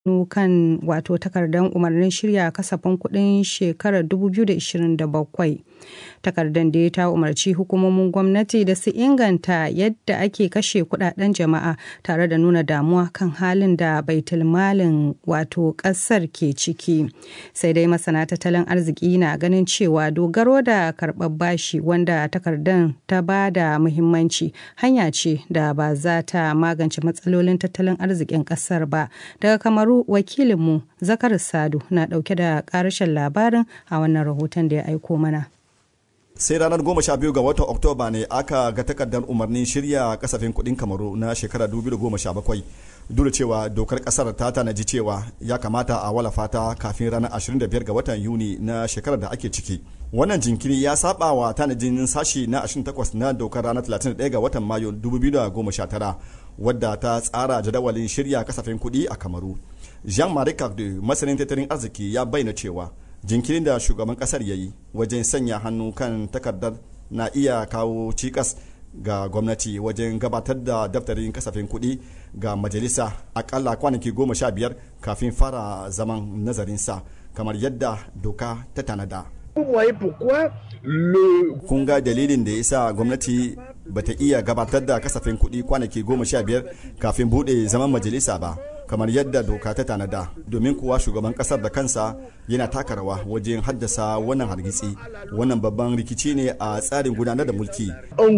kan wato takardar umarnin shirya kasafin kuɗin shekarar 2027 takardar da ta umarci hukumomin gwamnati da su inganta yadda ake kashe kudaden jama'a tare da nuna damuwa kan halin da baitulmalin wato ƙasar ke ciki sai dai masana tattalin arziki na ganin cewa dogaro da karɓar bashi wanda takardar ta ba da muhimmanci hanya ce da ba za ta magance matsalolin tattalin arzikin ƙasar ba daga kamaru wakilinmu zakar sadu na ɗauke da ƙarashin labarin a wannan rahoton da ya aiko mana sai ranar goma sha biyu ga watan oktoba ne aka ga takardar umarnin shirya kasafin kudin kamaru na shekara 2017 duk da cewa dokar kasar ta tanaji cewa ya kamata a walafa ta kafin ranar 25 ga watan yuni na shekarar da ake ciki wannan jinkiri ya saba wa tanajin sashi na 28 na dokar ranar 31 ga watan mayu 2019 wadda ta tsara jadawalin shirya kasafin kudi a kamaru jean-marie cardew masanin tattalin arziki ya bayyana cewa jinkirin da shugaban kasar ya yi wajen sanya hannu kan takardar na iya kawo cikas ga gwamnati wajen gabatar da daftarin kasafin kuɗi ga majalisa akalla kwanaki goma sha biyar kafin fara zaman nazarinsa kamar yadda doka ta tanada. kun ga dalilin da ya sa gwamnati bata iya gabatar da kasafin kuɗi kwanaki goma sha biyar kafin buɗe zaman majalisa ba kamar yadda doka ta tanada domin kuwa shugaban kasar da kansa yana taka rawa wajen haddasa wannan hargitsi wannan babban rikici ne a tsarin gudanar da mulki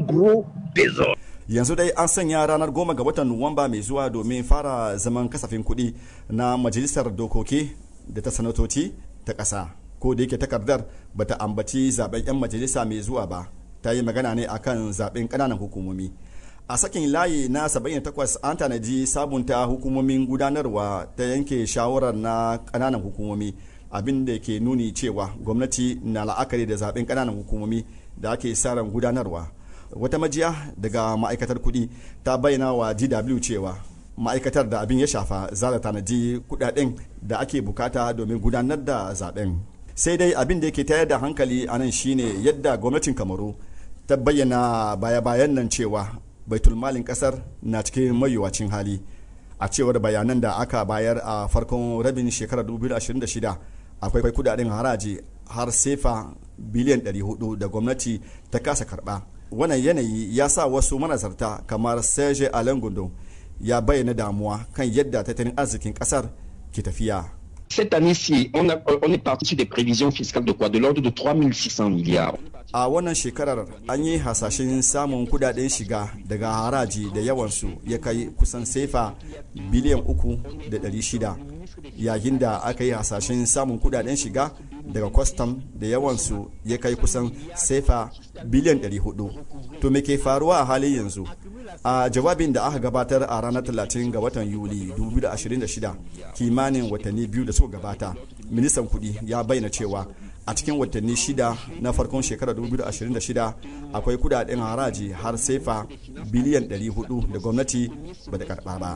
yanzu dai an sanya ranar goma ga watan nuwamba mai zuwa domin fara zaman kasafin kuɗi na majalisar dokoki da ta sanatoci ta ƙasa ko da yake takardar bata ambaci zaben 'yan majalisa mai zuwa ba ta yi magana ne akan zaben ƙananan hukumomi a sakin layi na 78 an tanaji sabunta hukumomin gudanarwa ta yanke shawarar na kananan hukumomi abin da ke nuni cewa gwamnati na la'akari da zaben kananan hukumomi da ake ran gudanarwa wata majiya daga ma'aikatar kuɗi ta bayyana wa dw cewa ma'aikatar da abin ya shafa za ta tanaji kudaden da ake bukata domin gudanar da zaben sai dai abin da yake tayar da hankali a nan shine yadda gwamnatin kamaru ta bayyana baya-bayan nan cewa baitulmalin kasar na cikin mayuwacin hali a cewar bayanan da aka bayar a farkon rabin shekarar 2026 akwai kudaden haraji har sefa biliyan 400 da gwamnati ta kasa karba wannan yanayi ya sa wasu manazarta kamar serge alengundo ya bayyana damuwa kan yadda tattalin arzikin kasar ke tafiya Cette année-ci, on, a, on est parti sur des prévisions fiscales de quoi De l'ordre de 3600 milliards. A wannan shekarar an yi hasashen samun kudaden shiga daga haraji da yawansu ya kai kusan sefa biliyan uku da ɗari shida yayin da aka yi hasashen samun kudaden shiga daga kwastam da yawansu ya kai kusan sefa biliyan ɗari hudu. To me ke faruwa a halin yanzu? a jawabin da aka gabatar a ranar 30 ga watan yuli 2026 kimanin watanni biyu da suka gabata ministan kudi ya bayyana cewa a cikin watanni shida na farkon shekarar 2026 akwai kudaden haraji har sefa biliyan 400 da gwamnati ba da karba ba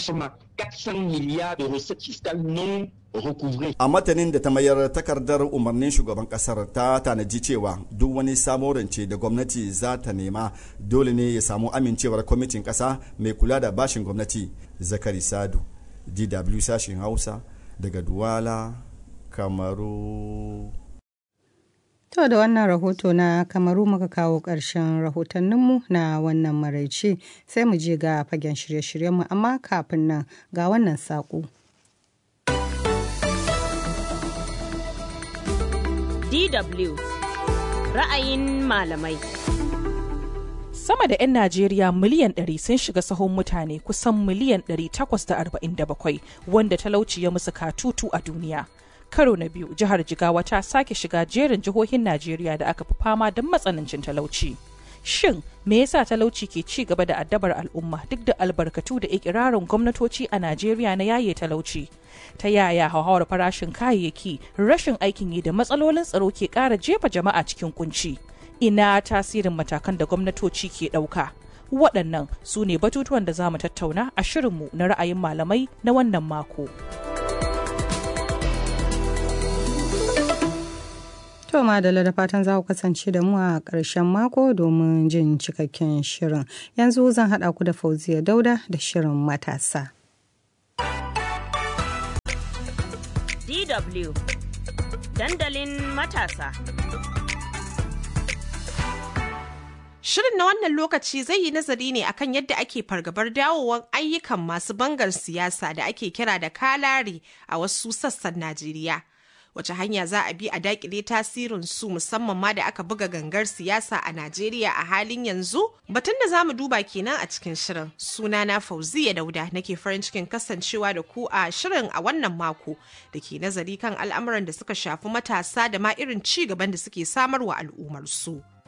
a matanin da ta mayar takardar umarnin shugaban kasar ta tanaji cewa duk wani samo rance da gwamnati za ta nema dole ne ya samu amincewar kwamitin kasa mai kula da bashin gwamnati zakari sadu dw sashen hausa daga duwala kamaru To da wannan rahoto na kamaru muka kawo ƙarshen rahotanninmu na wannan maraice sai mu je ga fagen shirye-shiryenmu amma kafin nan ga wannan saƙo. DW ra'ayin malamai. Sama da 'yan Najeriya miliyan 100 sun shiga sahun mutane kusan miliyan 847 wanda talauci ya musu katutu a duniya. karo na biyu jihar jigawa ta sake shiga jerin jihohin najeriya da aka fi fama don matsanancin talauci shin me yasa talauci ke ci gaba da addabar al'umma duk da albarkatu da ikirarin gwamnatoci a najeriya na yaye talauci ta yaya hauhawar farashin kayayyaki rashin aikin yi da matsalolin tsaro ke ƙara jefa jama'a cikin kunci ina tasirin matakan da gwamnatoci ke ɗauka waɗannan su ne batutuwan da za mu tattauna a shirinmu na ra'ayin malamai na wannan mako. To madalla da fatan za ku kasance da mu a ƙarshen mako domin jin cikakken shirin. Yanzu zan haɗa ku da Fauziya Dauda da shirin matasa. DW dandalin matasa. Shirin na wannan lokaci zai yi nazari ne akan yadda ake fargabar dawowar ayyukan masu bangar siyasa da ake kira da kalari a wasu sassan Najeriya. Wace hanya za a bi a dakile tasirin su musamman ma da aka buga gangar siyasa a Najeriya a halin yanzu? Batun da za mu duba kenan a cikin shirin. Sunana Fauziya Dauda nake farin cikin kasancewa da ku a shirin a wannan mako da ke nazari kan al'amuran da suka shafi matasa da ma irin ci gaban da suke samarwa al'ummar su.